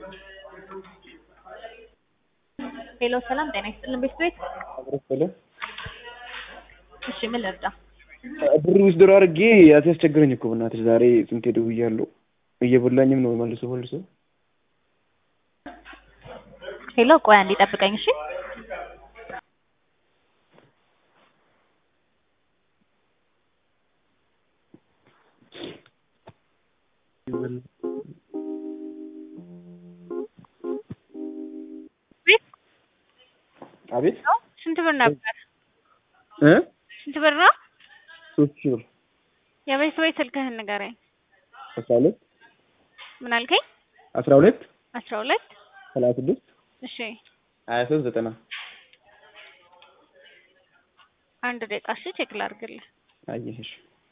ሄሎ ሰላም ጤና ይስጥልን ቤት ቤት አብረስለ እሺ ምን ልርዳ? ብር ዊዝድሮ አድርጌ ያስቸገረኝ እኮ በእናትሽ ዛሬ ስንቴ ደውያለሁ። እየበላኝም ነው መልሶ መልሶ። ሄሎ ቆይ አንዴ ጠብቀኝ እሺ። ቤት አቤት ነው ስንት ብር ነበር? እ ስንት ብር ነው? ሶስት ሺህ ብር የቤት ቤት ስልክህን ንገረኝ። አስራ ሁለት ምን አልከኝ? አስራ ሁለት አስራ ሁለት ሰላሳ ስድስት እሺ ሀያ ሶስት ዘጠና አንድ ደቂቃ እሺ ቼክ ላድርግልህ። አየሽ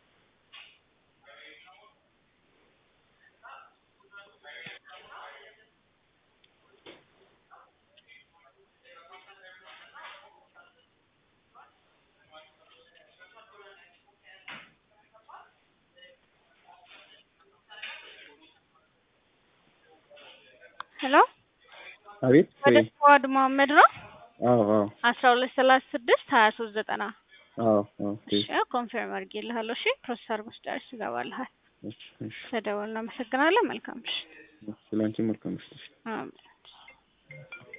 ሄሎ አቤት ወደ ስዋድ መሀመድ ነው አዎ አዎ አስራ ሁለት ሰላሳ ስድስት ሀያ ሶስት ዘጠና አዎ አዎ እሺ ኮንፊርም አድርጌልሃለሁ። እሺ ፕሮሰስ አድርጎ ስጨርስ ይገባልሃል። እሺ እሺ ተደውል እናመሰግናለን። መልካም ምሽት። ስለአንቺ መልካም ምሽት። አሜን።